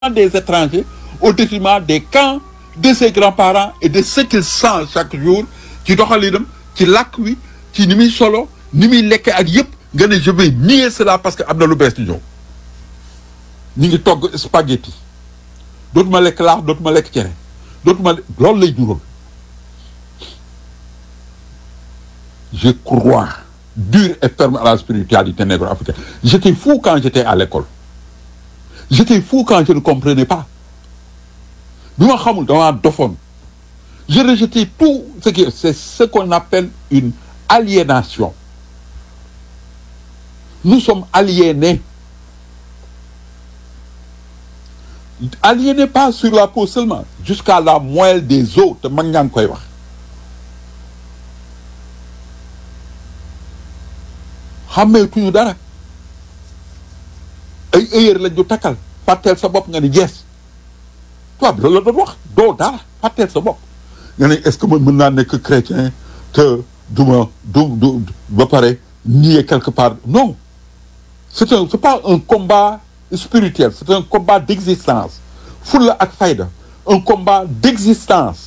des étrangers au détriment des camps de ses grands-parents et de ce qu'il sent chaque jour ci doxalinam ci làkk wi ci ni muy solo ni muy lekkee ak yëpp nga ne je vais nier cela parce que am na lu bees di ñëw ñu ngi togg spaghetti dootuma lekk laax dootuma lekk cere dootuma loolu lay jural je crois dur et ferme à la spiritualité négro-africaine j'étais fou quand j'étais à l'école j'étais fou quand je ne comprenais pas bi ma xamul damaa dofoon je rejetais tout ce qui c'est ce qu'on appelle une aliénation nous sommes aliénés aliénés pas sur la peau seulement jusqu'à la moelle des os te mag ñaa ngi koy wax xàmmeetuñu dara ay heure lañ ñu takkal fàtteel sa bopp nga ni jees tubaab bi loolu la doon wax doo dara fàtteel sa bopp nga ne est-ce que man mën naa nekk chrétien te du ma du du ba pare nier quelque part non c'est un c'est pas un combat spirituel c'est un combat d'existence fulla ak fayda un combat d'existence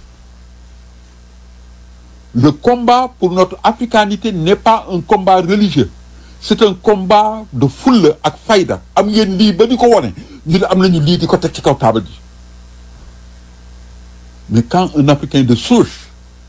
le combat pour notre africanité n'est pas un combat religieux c'est un combat de fulla ak fayda am ngeen lii ba di ko wone ñu ne am nañu lii di ko teg ci kaw taabal ji mais quand un africain de souche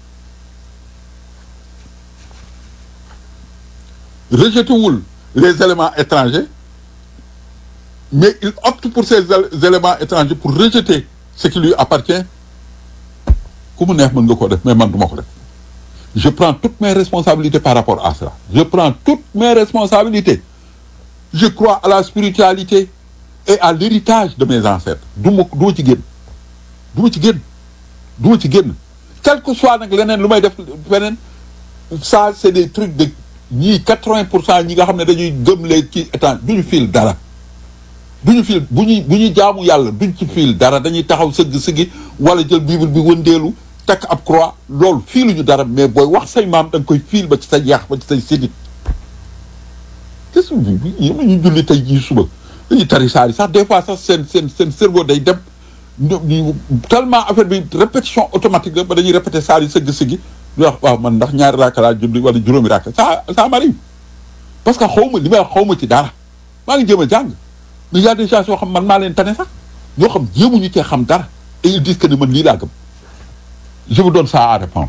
rejetewul les éléments étrangers mais il opte pour ces éléments étrangers pour rejeter ce qui lui appartient ku mu neex mën nga ko def mais man du ma ko def je prends toutes mes responsabilités par rapport à cela je prends toutes mes responsabilités je crois à la spiritualité et à l'héritage de mes ancêtres du ma du ma ci génn du ma ci génn du ma ci génn quel que soit nag leneen lu may def feneen ça c'est des trucs de ñii quatre-vingts pour cent ñi nga xam ne dañuy gëm les ci état duñu fiil dara duñu fiil bu ñuy bu ñuy jaamu yàlla duñ ci fiil dara dañuy taxaw sëgg sëggi wala jël bible bi wëndeelu takk ab croix loolu fiiluñu dara mais booy wax say maam da nga koy fiil ba ci sa yaax ba ci say sédit te su yéen ñu julli tey jii suba dañuy tari saari sax des fois sax seen seen seen cerveau day dem ñu tellement affaire bi répétition automatique la ba dañuy répéter saari sëgg sëggi di wax waaw man ndax ñaari raaka laa julli wala juróomi raaka ça ça m'arrive parce que xaw ma li may wax xaw ma ci dara maa ngi jéem a jàng mais y a des gens yoo xam man maa leen tane sax ñoo xam jéemuñu cee xam dara et ils disent que ne man lii laa gëm je vous donne ça à répondre.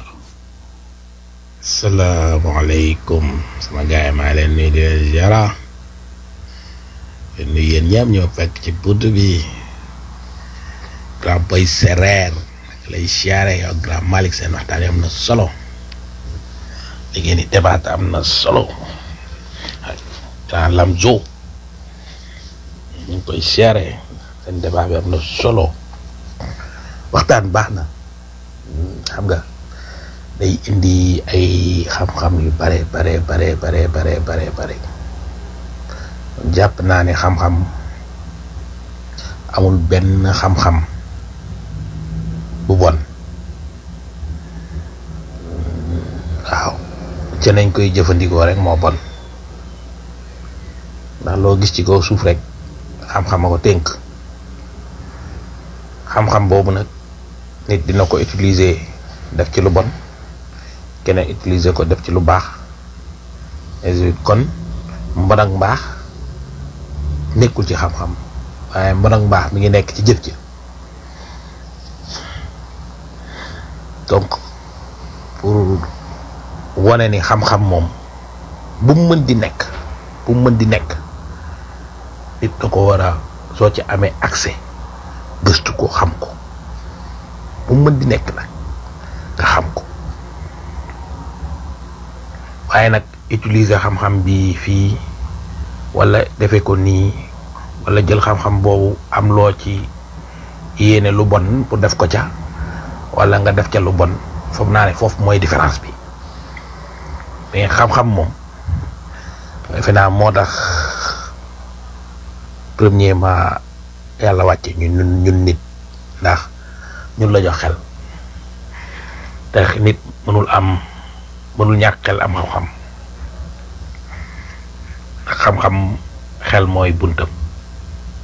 salaamaaleykum sama gars yi maa leen nuyu di leen ziara di nuyu yéen ñëpp ñoo fekk ci bunt bi grand boy sereer lay siyaare yow grand Malick seen waxtaan yi am na solo li ngeen di débat am na solo grand Lamzo ñu ngi koy siyaare seen débat bi am na solo waxtaan baax na xam nga day indi ay xam-xam yu bare bare bare bare bare bare bare jàpp naa ne xam-xam amul benn xam-xam bu bon waaw ca nañ koy jëfandikoo rek moo bon ndax loo gis ci kaw suuf rek xam-xam a ko tënk xam-xam boobu nag nit dina ko utiliser def ci lu bon keneen utiliser ko def ci lu baax kon mbon ak mbaax nekkul ci xam-xam waaye mbon ak mbaax mi ngi nekk ci jëf ji donc pour wane ni xam-xam moom bu mu mën di nekk bu mu mën di nekk nit da ko war a soo ci amee accès gëstu ko xam ko bu mu mën di nekk nag nga xam ko waaye nag utiliser xam-xam bi fii wala defe ko nii wala jël xam-xam boobu am loo ci yéene lu bon pour def ko ca wala nga def ca lu bon foog naa ne foofu mooy différence bi mais xam-xam moom defe naa moo tax premièrement yàlla wàcce ñun ñun nit ndax ñun la jox xel te nit mënul am mënul ñàkk xel am xam-xam xam-xam xel mooy buntam